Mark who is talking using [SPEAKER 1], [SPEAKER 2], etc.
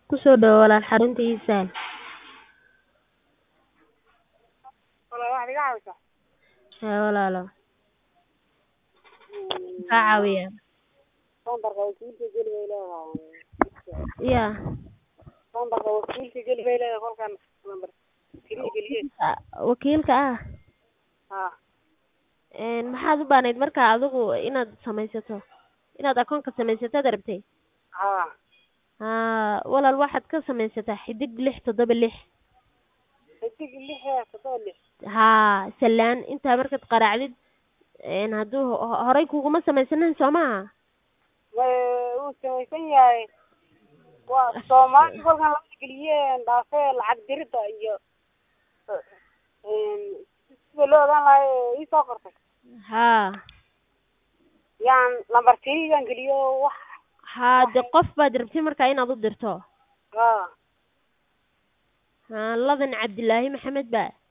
[SPEAKER 1] Ku soo dhawaad walaal xarunta ii sahal.
[SPEAKER 2] Walaal waxaad iga caawisaa
[SPEAKER 1] Haa walaalow. Maxaa caawiyaa?
[SPEAKER 2] Lambarka wakiilka geli bay leedahay.
[SPEAKER 1] Yaa.
[SPEAKER 2] Lambarka wakiilka geli bay leedahay kolkaan lambar keliya geliye.
[SPEAKER 1] Wakiilka ah.
[SPEAKER 2] Haa.
[SPEAKER 1] Een maxaad u baahnayd markaa adigu inaad samaysato inaad akoonka samaysatad rabtay?
[SPEAKER 2] Haa.
[SPEAKER 1] Haa walaal waxaad ka samaysataa xidig lix toddoba lix.
[SPEAKER 2] Xidig lix iyo toddoba lix.
[SPEAKER 1] Haa salaan intaa markaad qaraacdid een hadduu horay kuguma samaysanin soo maaha?
[SPEAKER 2] Way wuu samaysan yahay. Waa Soomaali kolkaan lacag geliye dhaafee lacag dirida iyo een sida loo ogaan lahaa ii soo qortay.
[SPEAKER 1] Haa.
[SPEAKER 2] Yaan lambar keliya geliyo wax.
[SPEAKER 1] Haa de qof baad rabtay markaa inaad u dirto.
[SPEAKER 2] Haa.
[SPEAKER 1] Haa ladan Cabdilaahi Maxamed baa.